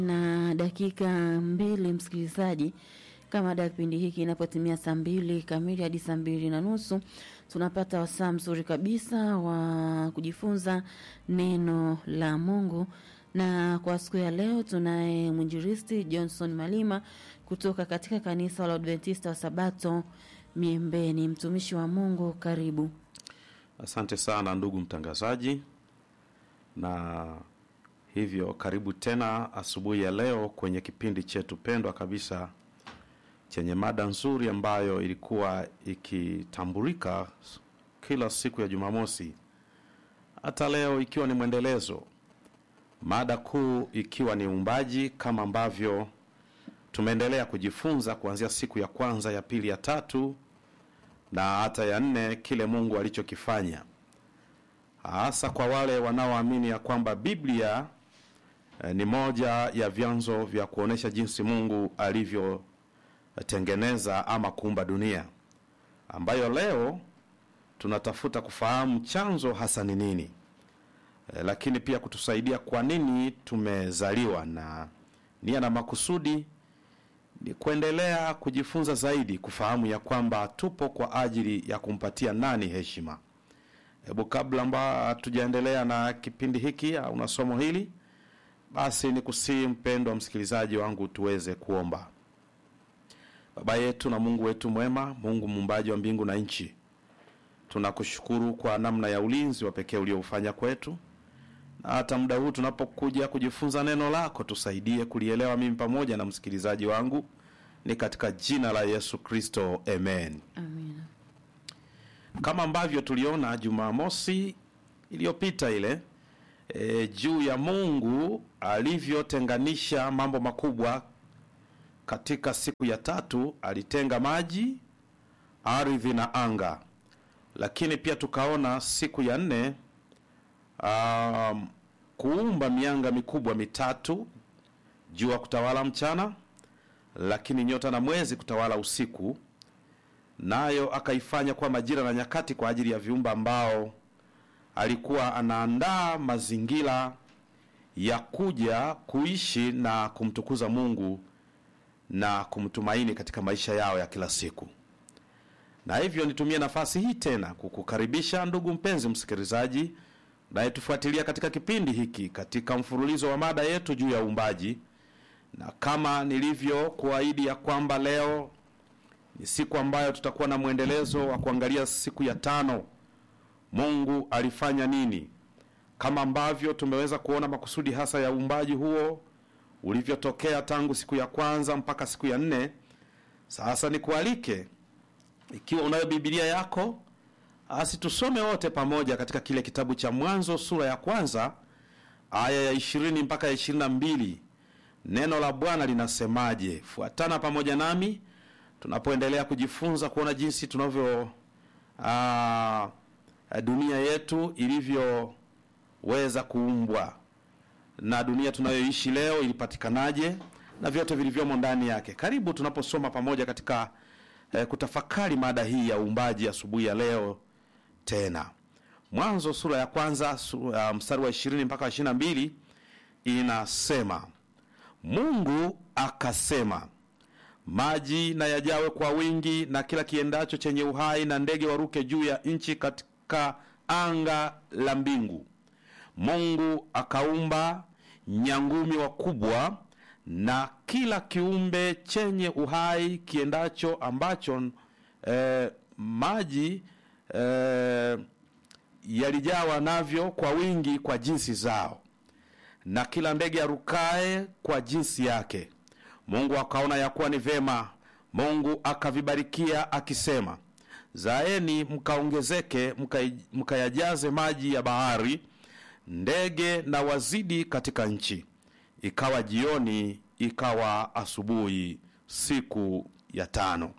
na dakika mbili msikilizaji kama da kipindi hiki inapotimia saa mbili kamili hadi saa mbili na nusu tunapata wasaa mzuri kabisa wa kujifunza neno la mungu na kwa siku ya leo tunaye mwinjiristi johnson malima kutoka katika kanisa la adventista wa sabato miembeni mtumishi wa mungu karibu Asante sana ndugu mtangazaji, na hivyo karibu tena asubuhi ya leo kwenye kipindi chetu pendwa kabisa chenye mada nzuri ambayo ilikuwa ikitambulika kila siku ya Jumamosi, hata leo ikiwa ni mwendelezo, mada kuu ikiwa ni uumbaji, kama ambavyo tumeendelea kujifunza kuanzia siku ya kwanza, ya pili, ya tatu na hata ya nne kile Mungu alichokifanya, hasa kwa wale wanaoamini ya kwamba Biblia eh, ni moja ya vyanzo vya kuonesha jinsi Mungu alivyotengeneza ama kuumba dunia, ambayo leo tunatafuta kufahamu chanzo hasa ni nini, eh, lakini pia kutusaidia kwa nini tumezaliwa na nia na makusudi ni kuendelea kujifunza zaidi, kufahamu ya kwamba tupo kwa ajili ya kumpatia nani heshima. Hebu kabla amba hatujaendelea na kipindi hiki au na somo hili, basi ni kusii mpendwa msikilizaji wangu, tuweze kuomba. Baba yetu na Mungu wetu mwema, Mungu muumbaji wa mbingu na nchi, tunakushukuru kwa namna ya ulinzi wa pekee ulioufanya kwetu na hata muda huu tunapokuja kujifunza neno lako, tusaidie kulielewa mimi pamoja na msikilizaji wangu, ni katika jina la Yesu Kristo, amen. amina Kama ambavyo tuliona Jumamosi iliyopita ile e, juu ya Mungu alivyotenganisha mambo makubwa katika siku ya tatu, alitenga maji, ardhi na anga, lakini pia tukaona siku ya nne um, kuumba mianga mikubwa mitatu, jua kutawala mchana, lakini nyota na mwezi kutawala usiku, nayo akaifanya kuwa majira na nyakati kwa ajili ya viumbe ambao alikuwa anaandaa mazingira ya kuja kuishi na kumtukuza Mungu na kumtumaini katika maisha yao ya kila siku. Na hivyo nitumie nafasi hii tena kukukaribisha ndugu mpenzi msikilizaji nayetufuatilia katika kipindi hiki katika mfululizo wa mada yetu juu ya uumbaji, na kama nilivyo kuahidi ya kwamba leo ni siku ambayo tutakuwa na mwendelezo wa kuangalia siku ya tano, Mungu alifanya nini, kama ambavyo tumeweza kuona makusudi hasa ya uumbaji huo ulivyotokea tangu siku ya kwanza mpaka siku ya nne. Sasa nikualike, ikiwa unayo Biblia yako asi tusome wote pamoja katika kile kitabu cha Mwanzo sura ya kwanza aya ya ishirini mpaka ya ishirini na mbili. Neno la Bwana linasemaje? Fuatana pamoja nami tunapoendelea kujifunza kuona jinsi tunavyo aa, dunia yetu ilivyoweza kuumbwa na dunia tunayoishi leo ilipatikanaje na vyote vilivyomo ndani yake. Karibu tunaposoma pamoja katika eh, kutafakari mada hii ya uumbaji asubuhi ya leo tena Mwanzo sura ya kwanza sura, mstari wa ishirini mpaka ishirini na mbili inasema, Mungu akasema, maji na yajawe kwa wingi na kila kiendacho chenye uhai na ndege waruke juu ya nchi katika anga la mbingu. Mungu akaumba nyangumi wakubwa na kila kiumbe chenye uhai kiendacho ambacho eh, maji eh, yalijawa navyo kwa wingi kwa jinsi zao, na kila ndege arukae kwa jinsi yake. Mungu akaona ya kuwa ni vema. Mungu akavibarikia akisema, zaeni mkaongezeke, mkayajaze maji ya bahari, ndege na wazidi katika nchi. Ikawa jioni, ikawa asubuhi, siku ya tano.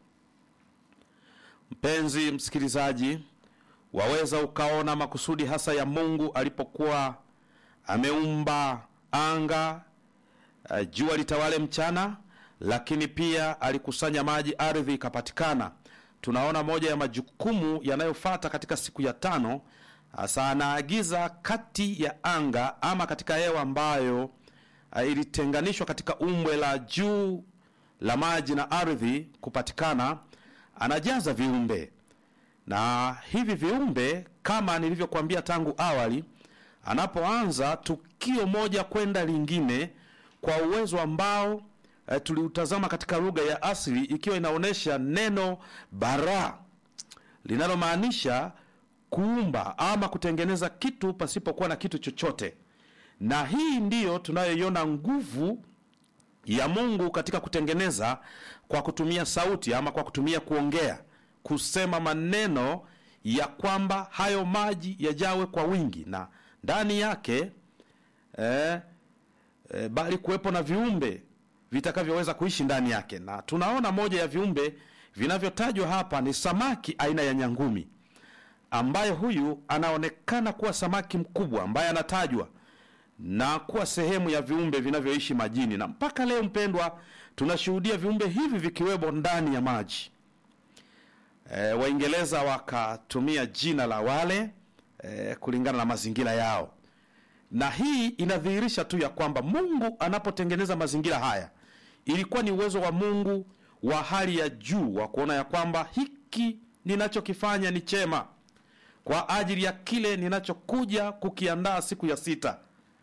Mpenzi msikilizaji, waweza ukaona makusudi hasa ya Mungu alipokuwa ameumba anga, uh, jua litawale mchana, lakini pia alikusanya maji, ardhi ikapatikana. Tunaona moja ya majukumu yanayofata katika siku ya tano, hasa anaagiza kati ya anga ama katika hewa ambayo uh, ilitenganishwa katika umbwe la juu la maji na ardhi kupatikana, anajaza viumbe na hivi viumbe kama nilivyokuambia tangu awali, anapoanza tukio moja kwenda lingine kwa uwezo ambao e, tuliutazama katika lugha ya asili, ikiwa inaonyesha neno bara linalomaanisha kuumba ama kutengeneza kitu pasipokuwa na kitu chochote, na hii ndiyo tunayoiona nguvu ya Mungu katika kutengeneza kwa kutumia sauti ama kwa kutumia kuongea, kusema maneno ya kwamba hayo maji yajawe kwa wingi na ndani yake eh, eh, bali kuwepo na viumbe vitakavyoweza kuishi ndani yake. Na tunaona moja ya viumbe vinavyotajwa hapa ni samaki aina ya nyangumi, ambaye huyu anaonekana kuwa samaki mkubwa ambaye anatajwa na kuwa sehemu ya viumbe vinavyoishi majini, na mpaka leo mpendwa, tunashuhudia viumbe hivi vikiwemo ndani ya maji. E, Waingereza wakatumia jina la wale e, kulingana na mazingira yao, na hii inadhihirisha tu ya kwamba Mungu anapotengeneza mazingira haya ilikuwa ni uwezo wa Mungu wa hali ya juu wa kuona ya kwamba hiki ninachokifanya ni chema kwa ajili ya kile ninachokuja kukiandaa siku ya sita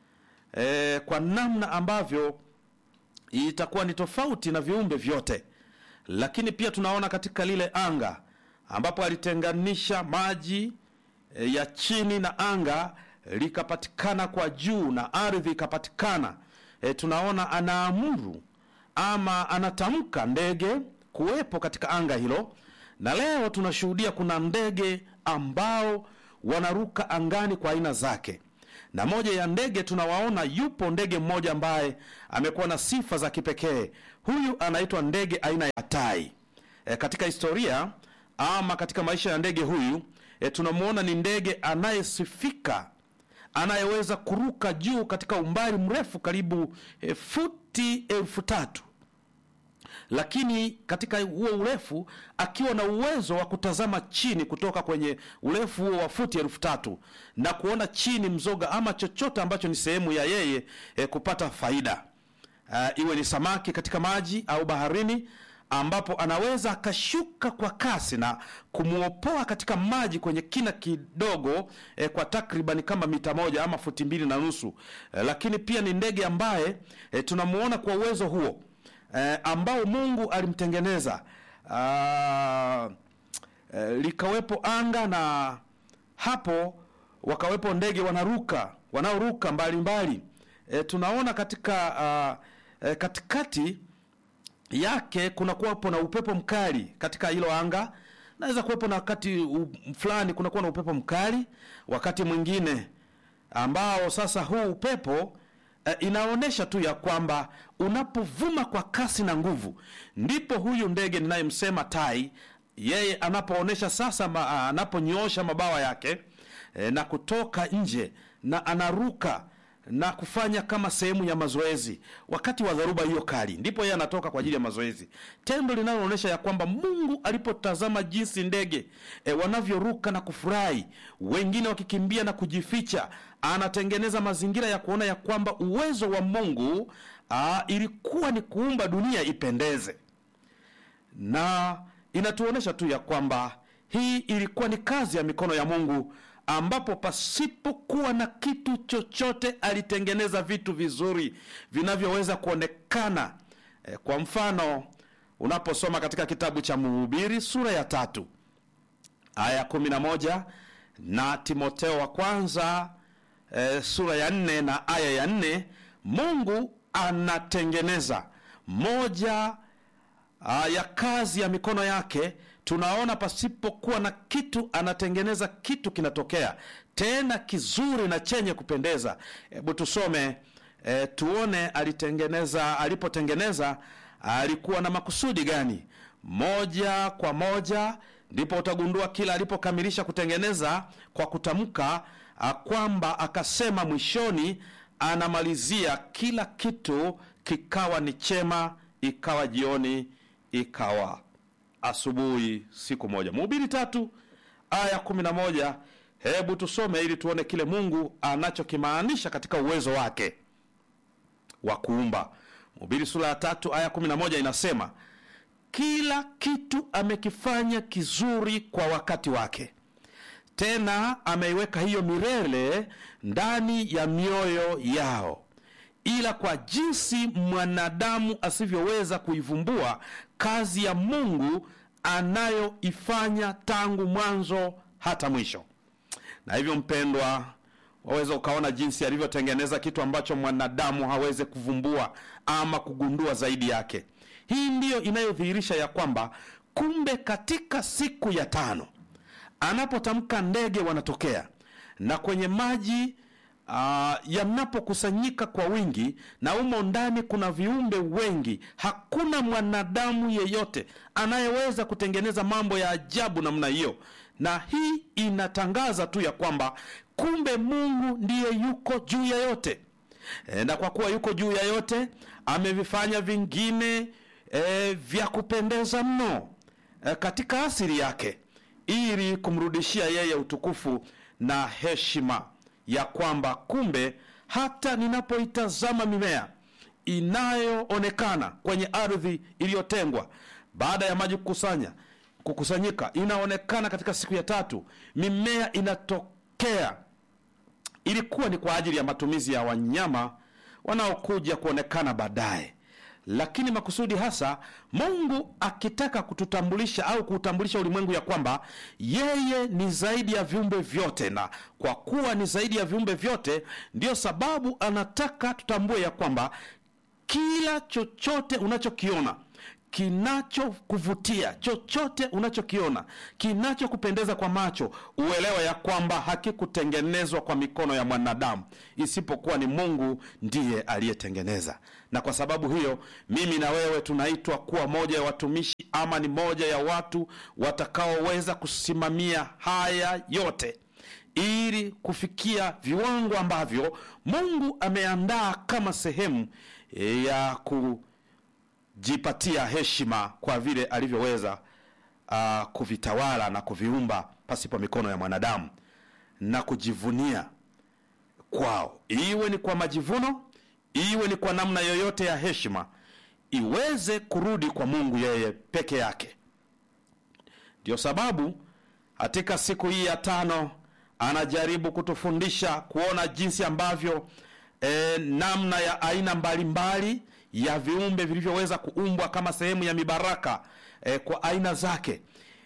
e, kwa namna ambavyo itakuwa ni tofauti na viumbe vyote. Lakini pia tunaona katika lile anga ambapo alitenganisha maji e, ya chini na anga likapatikana kwa juu na ardhi ikapatikana. E, tunaona anaamuru ama anatamka ndege kuwepo katika anga hilo, na leo tunashuhudia kuna ndege ambao wanaruka angani kwa aina zake na moja ya ndege tunawaona, yupo ndege mmoja ambaye amekuwa na sifa za kipekee. Huyu anaitwa ndege aina ya tai. E, katika historia ama katika maisha ya ndege huyu e, tunamwona ni ndege anayesifika, anayeweza kuruka juu katika umbali mrefu karibu e, futi elfu tatu lakini katika huo urefu akiwa na uwezo wa kutazama chini kutoka kwenye urefu huo wa futi elfu tatu na kuona chini mzoga ama chochote ambacho ni sehemu ya yeye eh, kupata faida uh, iwe ni samaki katika maji au baharini ambapo anaweza akashuka kwa kasi na kumwopoa katika maji kwenye kina kidogo eh, kwa takriban kama mita moja ama futi mbili na nusu eh, lakini pia ni ndege ambaye eh, tunamuona kwa uwezo huo eh, ambao Mungu alimtengeneza ah, eh, likawepo anga na hapo wakawepo ndege wanaruka wanaoruka mbalimbali. Eh, tunaona katika ah, eh, katikati yake kuna kuwapo na upepo mkali katika hilo anga. Naweza kuwepo na wakati u- fulani kunakuwa na upepo mkali, wakati mwingine ambao sasa huu upepo eh, inaonyesha tu ya kwamba unapovuma kwa kasi na nguvu, ndipo huyu ndege ninayemsema tai, yeye anapoonyesha sasa ma, anaponyoosha mabawa yake eh, na kutoka nje na anaruka na kufanya kama sehemu ya mazoezi wakati wa dharuba hiyo kali, ndipo yeye anatoka kwa ajili ya mazoezi, tendo linaloonyesha ya kwamba Mungu alipotazama jinsi ndege e, wanavyoruka na kufurahi, wengine wakikimbia na kujificha, anatengeneza mazingira ya kuona ya kwamba uwezo wa Mungu aa, ilikuwa ni kuumba dunia ipendeze na inatuonyesha tu ya kwamba hii ilikuwa ni kazi ya mikono ya Mungu, ambapo pasipokuwa na kitu chochote alitengeneza vitu vizuri vinavyoweza kuonekana. E, kwa mfano unaposoma katika kitabu cha Mhubiri sura ya tatu aya ya kumi na moja na Timoteo wa kwanza e, sura ya nne na aya ya nne Mungu anatengeneza moja Ah, ya kazi ya mikono yake tunaona pasipokuwa na kitu anatengeneza kitu kinatokea tena kizuri na chenye kupendeza hebu tusome e, tuone alitengeneza alipotengeneza alikuwa na makusudi gani moja kwa moja ndipo utagundua kila alipokamilisha kutengeneza kwa kutamka ah, kwamba akasema mwishoni anamalizia kila kitu kikawa ni chema ikawa jioni ikawa asubuhi siku moja mhubiri tatu aya kumi na moja hebu tusome ili tuone kile mungu anachokimaanisha katika uwezo wake wa kuumba. Mhubiri sura ya tatu aya kumi na moja inasema kila kitu amekifanya kizuri kwa wakati wake, tena ameiweka hiyo milele ndani ya mioyo yao, ila kwa jinsi mwanadamu asivyoweza kuivumbua kazi ya Mungu anayoifanya tangu mwanzo hata mwisho. Na hivyo mpendwa, waweza ukaona jinsi alivyotengeneza kitu ambacho mwanadamu hawezi kuvumbua ama kugundua zaidi yake. Hii ndiyo inayodhihirisha ya kwamba kumbe katika siku ya tano anapotamka ndege wanatokea na kwenye maji uh, yanapokusanyika kwa wingi na umo ndani kuna viumbe wengi, hakuna mwanadamu yeyote anayeweza kutengeneza mambo ya ajabu namna hiyo. Na hii inatangaza tu ya kwamba kumbe Mungu ndiye yuko juu ya yote e, na kwa kuwa yuko juu ya yote amevifanya vingine e, vya kupendeza mno e, katika asili yake ili kumrudishia yeye utukufu na heshima ya kwamba kumbe hata ninapoitazama mimea inayoonekana kwenye ardhi iliyotengwa baada ya maji kukusanya kukusanyika, inaonekana katika siku ya tatu, mimea inatokea. Ilikuwa ni kwa ajili ya matumizi ya wanyama wanaokuja kuonekana baadaye, lakini makusudi hasa Mungu akitaka kututambulisha au kuutambulisha ulimwengu ya kwamba yeye ni zaidi ya viumbe vyote, na kwa kuwa ni zaidi ya viumbe vyote, ndiyo sababu anataka tutambue ya kwamba kila chochote unachokiona kinachokuvutia chochote unachokiona kinachokupendeza kwa macho, uelewa ya kwamba hakikutengenezwa kwa mikono ya mwanadamu, isipokuwa ni Mungu ndiye aliyetengeneza. Na kwa sababu hiyo, mimi na wewe tunaitwa kuwa moja ya watumishi ama ni moja ya watu watakaoweza kusimamia haya yote ili kufikia viwango ambavyo Mungu ameandaa kama sehemu ya ku jipatia heshima kwa vile alivyoweza uh, kuvitawala na kuviumba pasipo mikono ya mwanadamu na kujivunia kwao, iwe ni kwa majivuno, iwe ni kwa namna yoyote ya heshima, iweze kurudi kwa Mungu yeye peke yake. Ndiyo sababu katika siku hii ya tano anajaribu kutufundisha kuona jinsi ambavyo eh, namna ya aina mbalimbali mbali, ya viumbe vilivyoweza kuumbwa kama sehemu ya mibaraka eh, kwa aina zake,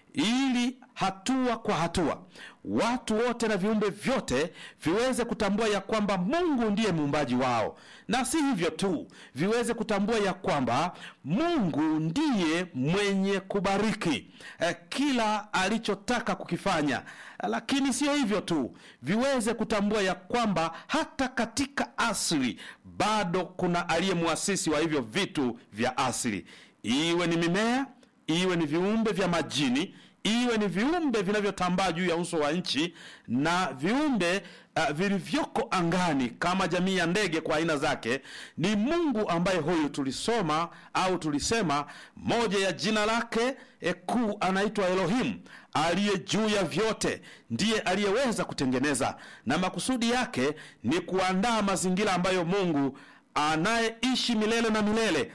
ili hatua kwa hatua watu wote na viumbe vyote viweze kutambua ya kwamba Mungu ndiye muumbaji wao, na si hivyo tu, viweze kutambua ya kwamba Mungu ndiye mwenye kubariki eh, kila alichotaka kukifanya. Lakini sio hivyo tu, viweze kutambua ya kwamba hata katika asili bado kuna aliye muasisi wa hivyo vitu vya asili, iwe ni mimea, iwe ni viumbe vya majini iwe ni viumbe vinavyotambaa juu ya uso wa nchi na viumbe uh, vilivyoko angani kama jamii ya ndege kwa aina zake. Ni Mungu ambaye huyu tulisoma au tulisema moja ya jina lake e, kuu anaitwa Elohim, aliye juu ya vyote, ndiye aliyeweza kutengeneza, na makusudi yake ni kuandaa mazingira ambayo Mungu anayeishi milele na milele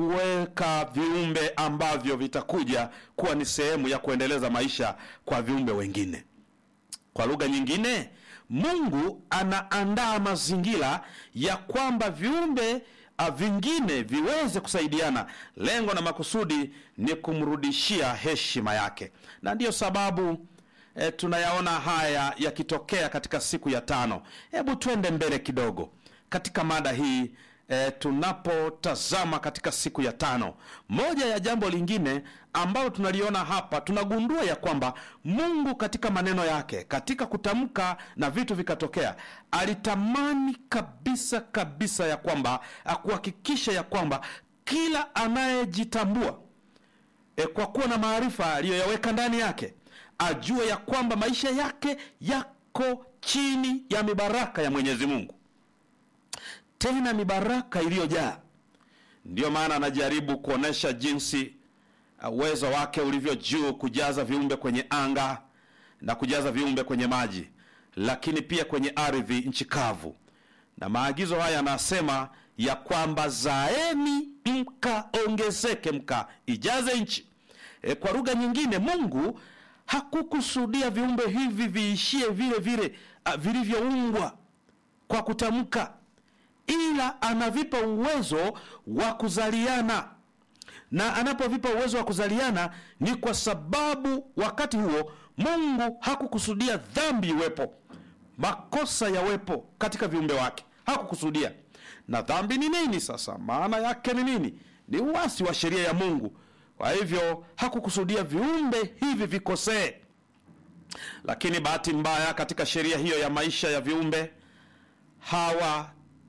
kuweka viumbe ambavyo vitakuja kuwa ni sehemu ya kuendeleza maisha kwa viumbe wengine. Kwa lugha nyingine, Mungu anaandaa mazingira ya kwamba viumbe vingine viweze kusaidiana. Lengo na makusudi ni kumrudishia heshima yake, na ndiyo sababu e, tunayaona haya yakitokea katika siku ya tano. Hebu twende mbele kidogo katika mada hii. E, tunapotazama katika siku ya tano, moja ya jambo lingine ambalo tunaliona hapa, tunagundua ya kwamba Mungu katika maneno yake, katika kutamka na vitu vikatokea, alitamani kabisa kabisa ya kwamba akuhakikisha ya kwamba kila anayejitambua e, kwa kuwa na maarifa aliyoyaweka ndani yake, ajue ya kwamba maisha yake yako chini ya mibaraka ya Mwenyezi Mungu tena mibaraka iliyojaa. Ndiyo maana anajaribu kuonyesha jinsi uwezo wake ulivyo juu, kujaza viumbe kwenye anga na kujaza viumbe kwenye maji, lakini pia kwenye ardhi, nchi kavu. Na maagizo haya anasema ya kwamba zaeni mkaongezeke mkaijaze nchi. E, kwa lugha nyingine Mungu hakukusudia viumbe hivi viishie vile vile ah, vilivyoumbwa kwa kutamka, ila anavipa uwezo wa kuzaliana na anapovipa uwezo wa kuzaliana ni kwa sababu wakati huo Mungu hakukusudia dhambi iwepo, makosa yawepo katika viumbe wake, hakukusudia. Na dhambi ni nini sasa? Maana yake ni nini? Ni uasi wa sheria ya Mungu. Kwa hivyo hakukusudia viumbe hivi vikosee, lakini bahati mbaya katika sheria hiyo ya maisha ya viumbe hawa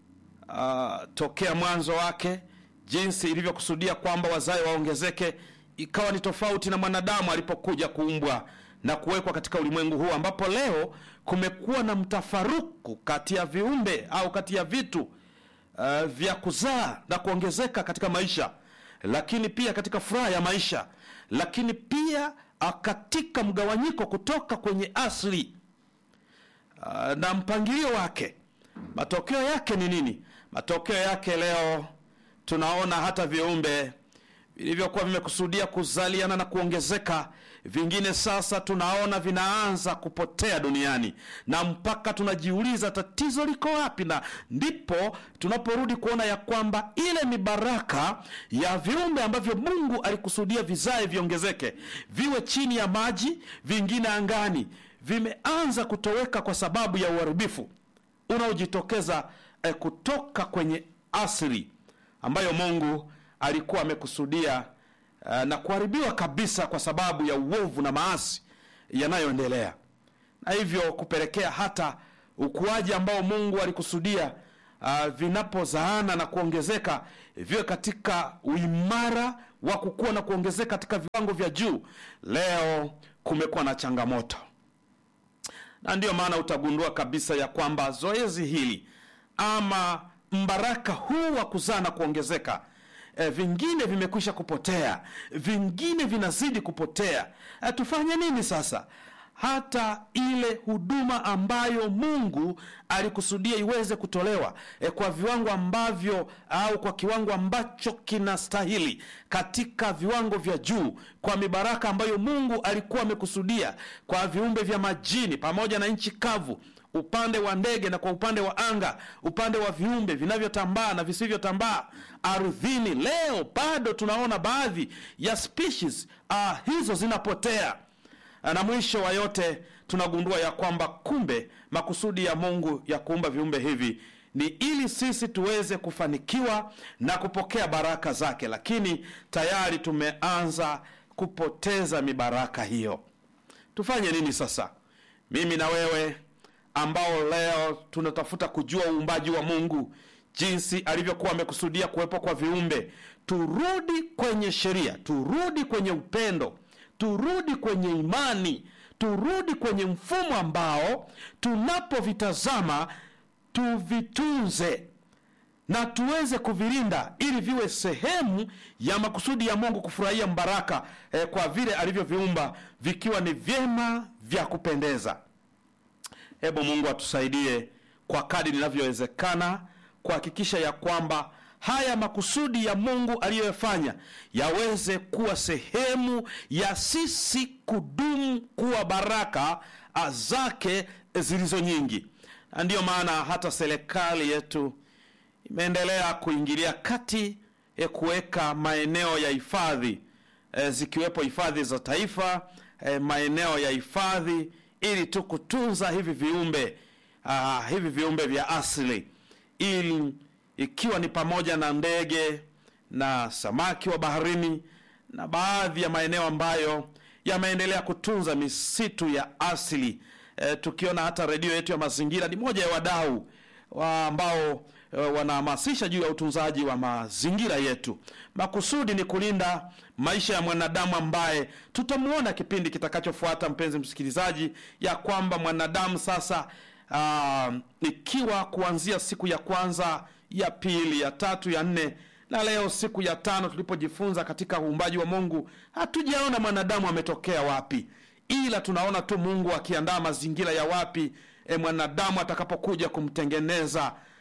uh, tokea mwanzo wake jinsi ilivyokusudia kwamba wazae waongezeke ikawa ni tofauti na mwanadamu alipokuja kuumbwa na kuwekwa katika ulimwengu huu ambapo leo kumekuwa na mtafaruku kati ya viumbe au kati ya vitu uh, vya kuzaa na kuongezeka katika maisha lakini pia katika furaha ya maisha lakini pia uh, katika mgawanyiko kutoka kwenye asili uh, na mpangilio wake matokeo yake ni nini matokeo yake leo tunaona hata viumbe vilivyokuwa vimekusudia kuzaliana na kuongezeka vingine sasa tunaona vinaanza kupotea duniani na mpaka tunajiuliza tatizo liko wapi na ndipo tunaporudi kuona ya kwamba ile ni baraka ya viumbe ambavyo mungu alikusudia vizae viongezeke viwe chini ya maji vingine angani vimeanza kutoweka kwa sababu ya uharibifu unaojitokeza eh, kutoka kwenye asili ambayo mungu alikuwa amekusudia uh, na kuharibiwa kabisa kwa sababu ya uovu na maasi yanayoendelea na hivyo kupelekea hata ukuaji ambao mungu alikusudia uh, vinapozaana na kuongezeka viwe katika uimara wa kukua na kuongezeka katika viwango vya juu leo kumekuwa na changamoto na ndiyo maana utagundua kabisa ya kwamba zoezi hili ama mbaraka huu wa kuzaa na kuongezeka e, vingine vimekwisha kupotea vingine vinazidi kupotea e, tufanye nini sasa hata ile huduma ambayo mungu alikusudia iweze kutolewa e, kwa viwango ambavyo au kwa kiwango ambacho kinastahili katika viwango vya juu kwa mibaraka ambayo mungu alikuwa amekusudia kwa viumbe vya majini pamoja na nchi kavu upande wa ndege na kwa upande wa anga upande wa viumbe vinavyotambaa na visivyotambaa ardhini leo bado tunaona baadhi ya species uh, hizo zinapotea na mwisho wa yote tunagundua ya kwamba kumbe makusudi ya mungu ya kuumba viumbe hivi ni ili sisi tuweze kufanikiwa na kupokea baraka zake lakini tayari tumeanza kupoteza mibaraka hiyo tufanye nini sasa mimi na wewe ambao leo tunatafuta kujua uumbaji wa mungu jinsi alivyokuwa amekusudia kuwepo kwa viumbe turudi kwenye sheria turudi kwenye upendo turudi kwenye imani turudi kwenye mfumo ambao tunapovitazama tuvitunze na tuweze kuvilinda ili viwe sehemu ya makusudi ya mungu kufurahia mbaraka eh, kwa vile alivyoviumba vikiwa ni vyema vya kupendeza hebu mungu atusaidie kwa kadi linavyowezekana kuhakikisha ya kwamba haya makusudi ya mungu aliyoyafanya yaweze kuwa sehemu ya sisi kudumu kuwa baraka zake zilizo nyingi na ndiyo maana hata serikali yetu imeendelea kuingilia kati ya kuweka maeneo ya hifadhi e, zikiwepo hifadhi za taifa e, maeneo ya hifadhi ili tu kutunza hivi viumbe uh, hivi viumbe vya asili ili ikiwa ni pamoja na ndege na samaki wa baharini na baadhi ya maeneo ambayo yameendelea kutunza misitu ya asili e, tukiona hata redio yetu ya mazingira ni moja ya wadau wa ambao e, wanahamasisha juu ya utunzaji wa mazingira yetu makusudi ni kulinda maisha ya mwanadamu ambaye tutamwona kipindi kitakachofuata mpenzi msikilizaji ya kwamba mwanadamu sasa uh, ikiwa kuanzia siku ya kwanza ya pili ya tatu ya nne na leo siku ya tano tulipojifunza katika uumbaji wa mungu hatujaona mwanadamu ametokea wapi ila tunaona tu mungu akiandaa mazingira ya wapi e, mwanadamu atakapokuja kumtengeneza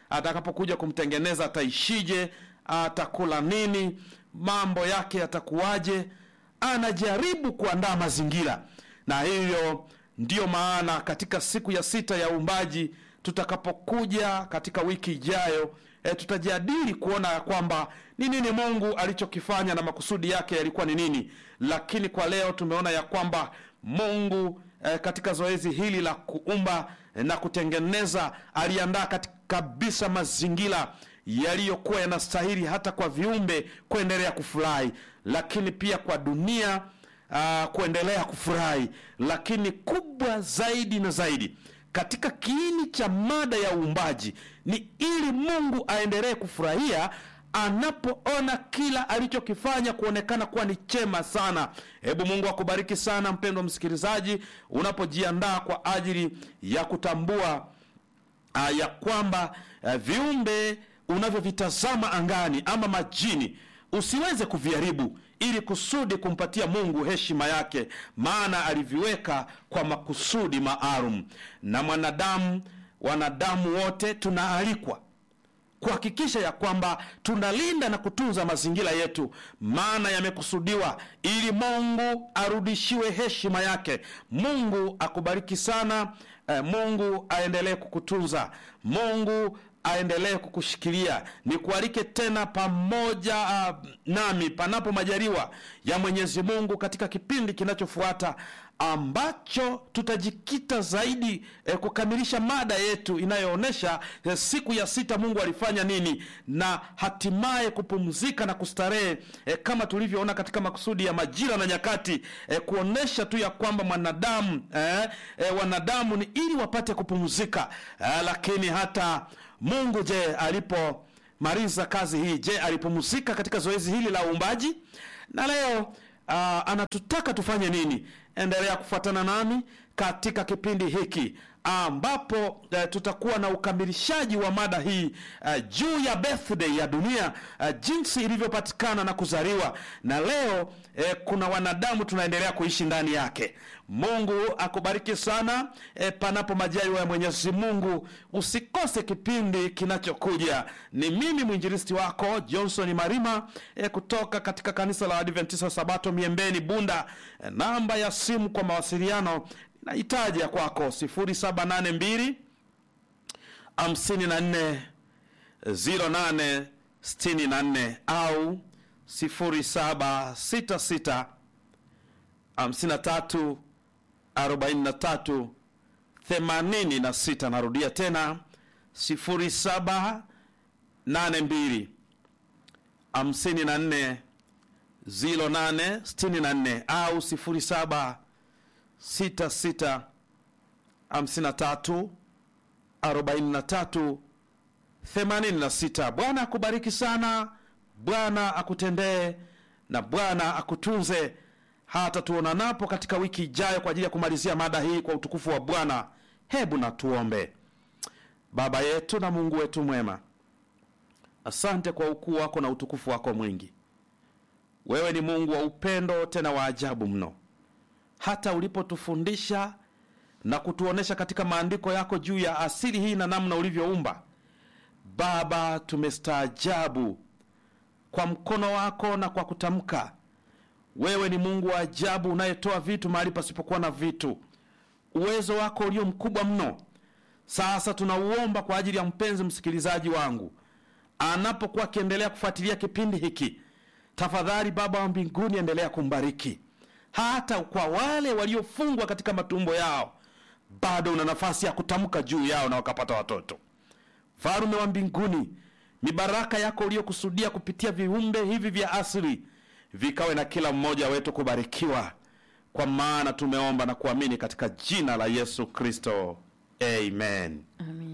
atakapokuja kumtengeneza ataishije, atakula nini, mambo yake yatakuwaje. Anajaribu kuandaa mazingira, na hiyo ndiyo maana katika siku ya sita ya uumbaji tutakapokuja katika wiki ijayo e, tutajadili kuona ya kwamba ni nini Mungu alichokifanya na makusudi yake yalikuwa ni nini. Lakini kwa leo tumeona ya kwamba Mungu e, katika zoezi hili la kuumba e, na kutengeneza aliandaa katika kabisa mazingira yaliyokuwa yanastahili hata kwa viumbe kuendelea kufurahi, lakini pia kwa dunia uh, kuendelea kufurahi, lakini kubwa zaidi na zaidi katika kiini cha mada ya uumbaji ni ili Mungu aendelee kufurahia anapoona kila alichokifanya kuonekana kuwa ni chema sana. Hebu Mungu akubariki sana mpendwa msikilizaji, unapojiandaa kwa ajili ya kutambua uh, ya kwamba uh, viumbe unavyovitazama angani ama majini usiweze kuviharibu ili kusudi kumpatia Mungu heshima yake, maana aliviweka kwa makusudi maalum. Na mwanadamu, wanadamu wote tunaalikwa kuhakikisha ya kwamba tunalinda na kutunza mazingira yetu, maana yamekusudiwa ili Mungu arudishiwe heshima yake. Mungu akubariki sana. Eh, Mungu aendelee kukutunza. Mungu aendelee kukushikilia. Nikualike tena pamoja uh, nami panapo majaliwa ya Mwenyezi Mungu katika kipindi kinachofuata ambacho tutajikita zaidi eh, kukamilisha mada yetu inayoonyesha eh, siku ya sita Mungu alifanya nini na hatimaye kupumzika na kustarehe eh, kama tulivyoona katika makusudi ya majira na nyakati eh, kuonesha tu ya kwamba mwanadamu eh, eh, wanadamu ni ili wapate kupumzika eh, lakini hata Mungu je, alipomaliza kazi hii, je, alipumzika katika zoezi hili la uumbaji? Na leo uh, anatutaka tufanye nini? Endelea kufuatana nami katika kipindi hiki ambapo uh, tutakuwa na ukamilishaji wa mada hii uh, juu ya birthday ya dunia uh, jinsi ilivyopatikana na kuzaliwa, na leo uh, kuna wanadamu tunaendelea kuishi ndani yake. Mungu akubariki sana. E, panapo majaliwa ya Mwenyezi Mungu, usikose kipindi kinachokuja. Ni mimi mwinjilisti wako Johnson Marima e, kutoka katika kanisa la Adventista Sabato Miembeni Bunda. E, namba ya simu kwa mawasiliano nahitaji ya kwako 0782 54 08 64 au 0766 53 43 86. Narudia tena 0782 54 08 64 au 07 66 53 43 86. Bwana akubariki sana, Bwana akutendee na Bwana akutunze hata tuonanapo katika wiki ijayo kwa ajili ya kumalizia mada hii kwa utukufu wa Bwana. Hebu na tuombe. Baba yetu na Mungu wetu mwema, asante kwa ukuu wako na utukufu wako mwingi. Wewe ni Mungu wa upendo tena wa ajabu mno, hata ulipotufundisha na kutuonesha katika maandiko yako juu ya asili hii na namna ulivyoumba. Baba, tumestaajabu kwa mkono wako na kwa kutamka wewe ni Mungu wa ajabu unayetoa vitu mahali pasipokuwa na vitu. Uwezo wako ulio mkubwa mno. Sasa tunauomba kwa ajili ya mpenzi msikilizaji wangu anapokuwa akiendelea kufuatilia kipindi hiki, tafadhali Baba wa mbinguni, endelea kumbariki. Hata kwa wale waliofungwa katika matumbo yao, bado una nafasi ya kutamka juu yao na wakapata watoto. Farume wa mbinguni, mibaraka yako uliyokusudia kupitia viumbe hivi vya asili vikawe na kila mmoja wetu kubarikiwa, kwa maana tumeomba na kuamini katika jina la Yesu Kristo, amen. Amen.